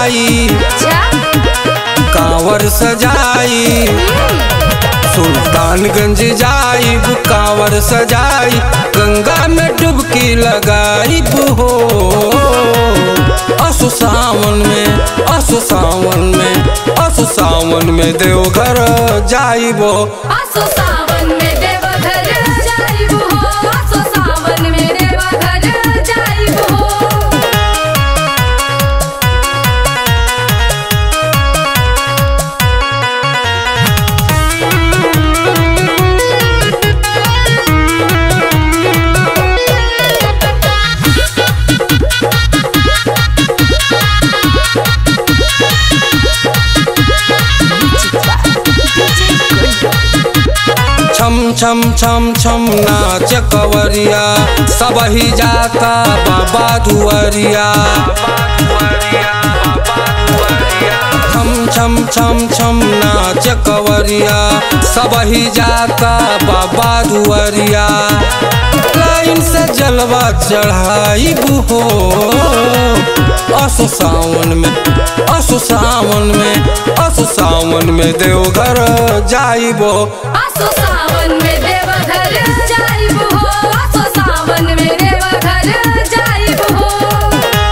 जाई कांवर सजाई सुल्तानगंज जाई कांवर सजाई गंगा में डुबकी लगाई हो असु सावन में असु सावन में असु सावन में देवघर जाइबो आसो सावन में देवघर जाइबो हो आसो सावन में देवघर जाइबो हो छम छम छम छम नाच कवरिया सब ही जाता बाबा दुआरिया छम छम छम छम नाच कवरिया सब ही जाता बाबा दुआरिया लाइन से जलवा चढ़ाई हो असु सावन में असु सावन में असु सावन में देवघर जाइबो आसो सावन में देवघर जाइबो हो आसो सावन में देवघर जाइबो हो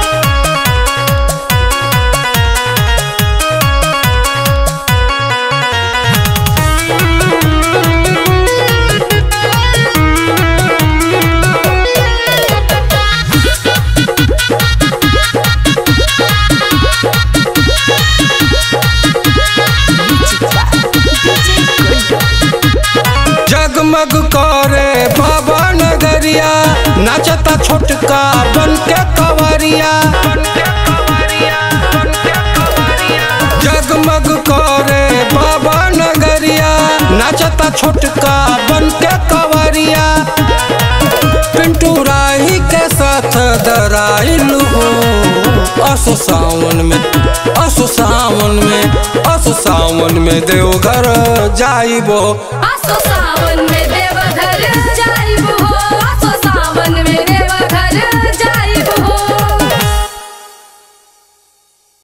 जगमग करे बाबा नगरिया नाचता छोटका बन के कवरिया जगमग करे बाबा नगरिया नाचता छोटका बन के कवरिया पिंटू राही के साथ दराइल हो असु सावन में असु सावन में असु सावन में देवघर जाइबो आसो सावन में देवघर